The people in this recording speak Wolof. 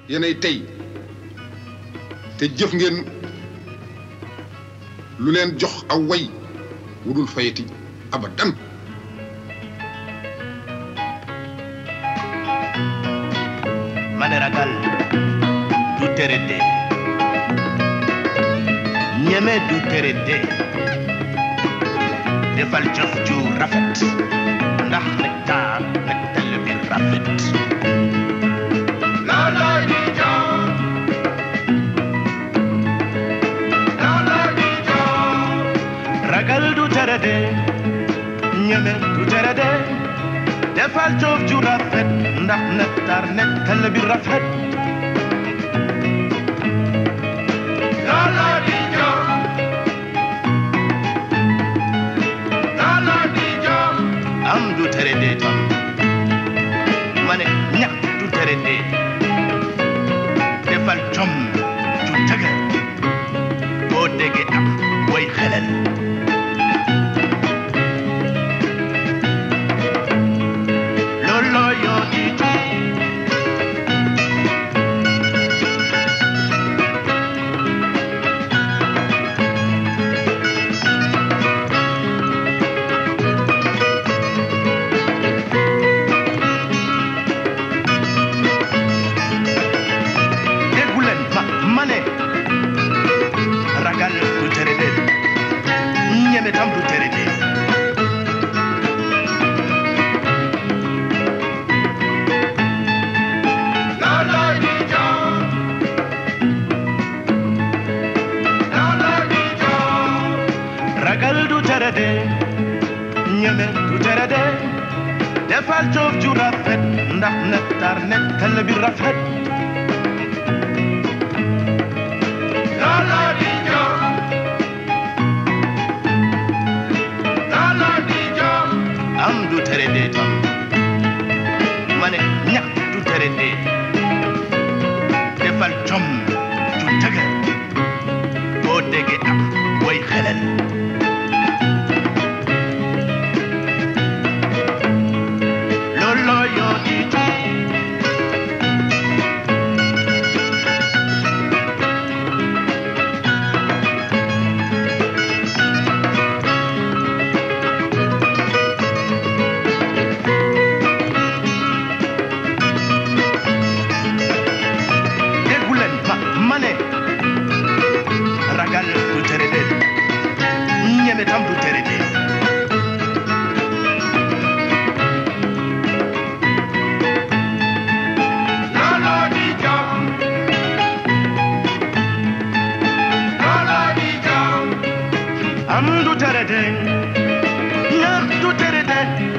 yéenay tey te jëf ngeen lu leen jox aw way wudul fayati abadan ma ne ragal du tere dee ñeme du tere dee defal jëf ju rafet ndax nektar nektal bi rafet looloo di jox looloo di jox ragal du tere dee ñeme du tere dee defal jëf ju rafet ndax nektar nektal bi rafet looloo di jox looloo di jox am du tere dee tam ma ne ñàkk du tere dee defal jom ju dëgër boo déggee ak way xelal looloo yoo di jom déggu leen ma ma ne ragal du tere dee ñeme tam du tere dee looloo di jox looloo di jox ragal du tere dee ñeme du tere dee defal jëf ju rafet ndax nektar nekkal bi rafet looloo di jox looloo di jox am du tere dee tam ma ne ñàkk du tere dee defal jom ju dëgër boo déggee ak way xelal looloo yoo di jom déggu leen ma ma ne ragal du tere dee ñeme tam du tere dee looloo di jox looloo di jox am du tere dee ñàkk du tere dee